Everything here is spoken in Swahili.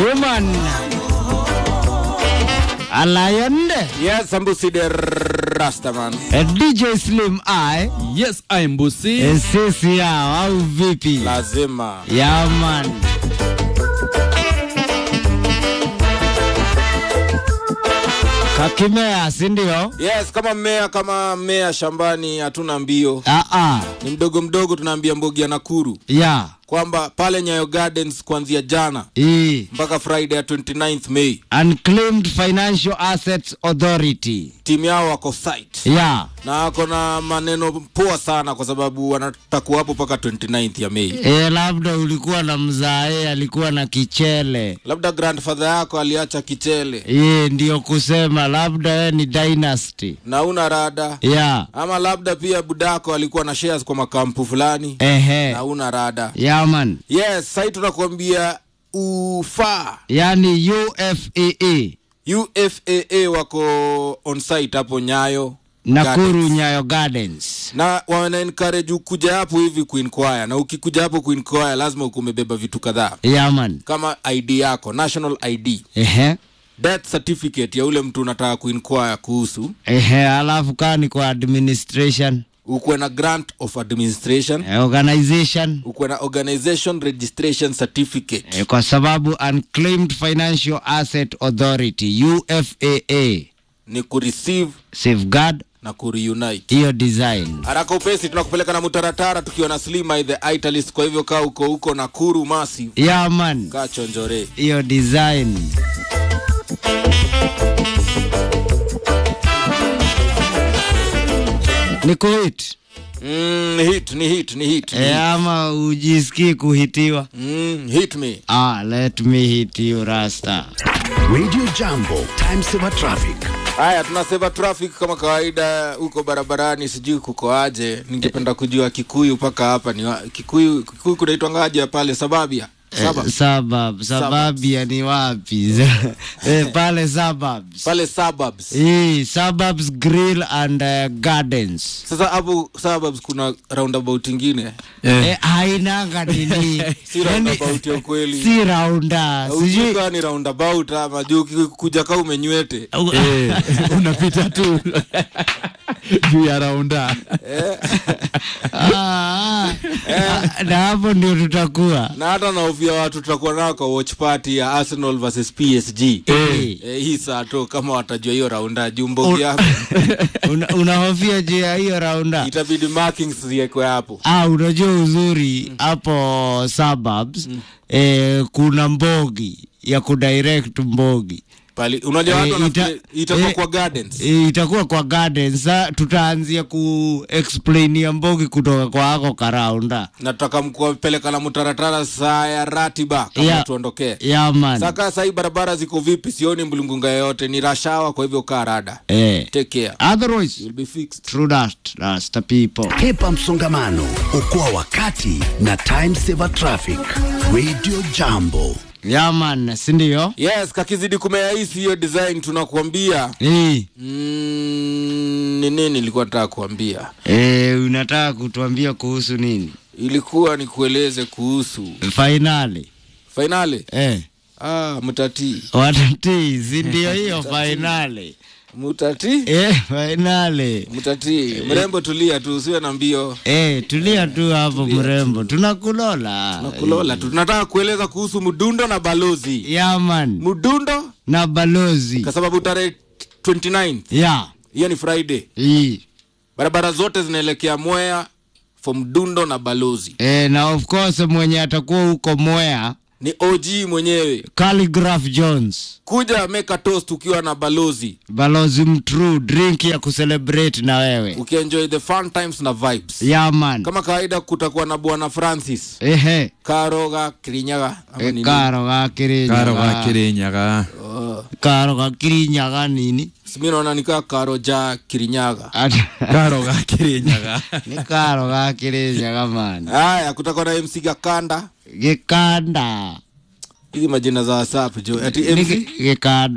Human. A lion. Yes, Sambusi the Rastaman. A DJ Slim I. Yes, I am Busi. Eh, Sisi yao au vipi? Lazima. Yeah, man. Kakimea, si ndio? Yes, kama mmea kama mmea shambani hatuna mbio. Ah ah. Ni mdogo mdogo tunaambia Mbogi ya Nakuru Yeah. kwamba pale Nyayo Gardens kuanzia jana E. mpaka Friday ya 29th May Unclaimed Financial Assets Authority. timu yao wako site Yeah. na wako na maneno poa sana kwa sababu wanatakuwa hapo mpaka 29th ya May. E, labda ulikuwa na mzae alikuwa na kichele. Labda grandfather yako aliacha kichele Ye, ndio kusema labda we ni dynasty. na una rada Yeah. ama labda pia budako alikuwa na shares kwa makampu fulani Ehe. na una rada Yeah, man. yes sahii tunakuambia ufaa Yani UFAA. ufaa wako on site hapo nyayo Nakuru Gardens. Nyayo Gardens. na wana encourage ukuja hapo hivi kuinquire na ukikuja hapo kuinquire lazima ukuwa umebeba vitu kadhaa Yeah, man. kama id yako national id Ehe. death certificate ya ule mtu unataka kuinquire kuhusu Ehe, alafu kaa ni kwa administration, ukuwe na grant of administration eh, organization ukuwe na organization registration certificate eh, kwa sababu Unclaimed Financial Asset Authority UFAA ni kureceive safeguard na kureunite hiyo design. haraka upesi tunakupeleka na mutaratara tukiwa na slima the italist kwa hivyo kaa uko huko nakuru massive Yeah, man. kaa chonjore hiyo design ni kuhit mm, hit ni hit ni hit ni e, hit. ama ujisikii kuhitiwa Mm, hit me ah, let me hit you rasta Radio Jambo, time saver traffic. haya tunaseva traffic kama kawaida huko barabarani sijui kuko aje ningependa kujua kikuyu mpaka hapa ni wa- kikuyu kikuyu kunaitwangaje pale sababia Saba. Eh, suburb sababia ni wapi eh, pale suburbs pale suburbs Eh, suburbs grill and uh, gardens sasa hapo suburbs kuna roundabout ingine eh, hainanga nini si roundabout ya ukweli si raunda sijui Hujui kama ni roundabout ama juu kuja kaa umenywete Eh, unapita tu juu ya raunda Ah, ah. Ah, na hapo ndio tutakuwa na hata naofia watu tutakuwa nao kwa watch party ya arsenal versus psg Eh. Eh, hii saa tu kama watajua hiyo raunda juu mbogi yako Una- unahofia juu ya hiyo raunda itabidi markings ziekwe hapo ah, unajua uzuri hapo suburbs eh, kuna mbogi ya kudirect mbogi pali unajua watu Eh, wanafikiri ita- itakuwa eh, kwa gardens eh, itakuwa kwa gardens sa tutaanzia ku explain ya mbogi kutoka kwa ako karaunda na tutaka mkuwapeleka na mtaratara saa ya ratiba kama Yeah. tuondokee ya man saka sahii barabara ziko vipi sioni mlungunga yoyote ni rashawa kwa hivyo kaa rada eh. take care otherwise you'll be fixed true that that's the people Hepa msongamano, okoa wakati na time saver traffic. Radio Jambo. ya man sindio yes kakizidi kumeaisi hiyo design tunakuambia eh. mm, ni nini nilikuwa nataka kuambia Eh, unataka kutuambia kuhusu nini ilikuwa nikueleze kuhusu fainali fainali eh. ah, mutatii watatii si ndio hiyo fainali mutatii eh, fainali mutatii mrembo tulia tu usiwe na mbio eh, tulia tu hapo mrembo tunakulola nakulola tu tunataka kueleza kuhusu mdundo na balozi yaman mdundo na balozi kwa sababu tarehe 29 ya hiyo ni friday hii barabara zote zinaelekea mwea for mdundo na balozi eh, na of course mwenye atakuwa huko mwea ni og mwenyewe Calligraph Jones kuja meka toast ukiwa na balozi balozi mtrue drink ya kucelebrate na wewe ukienjoy the fun times na vibes yaman kama kawaida kutakuwa na bwana francis ehe karoga kirinyaga ama e, nini? karo gakirinyaga karo gakirinyaga karo gakirinyaga nini simi naona nikaa karo ja kirinyaga Ati- karo gakirinyaga ni karo gakirinyaga man haya kutakuwa na mc gakanda gikanda hizi majina za whatsapp jo ati Ni mc gi- gikanda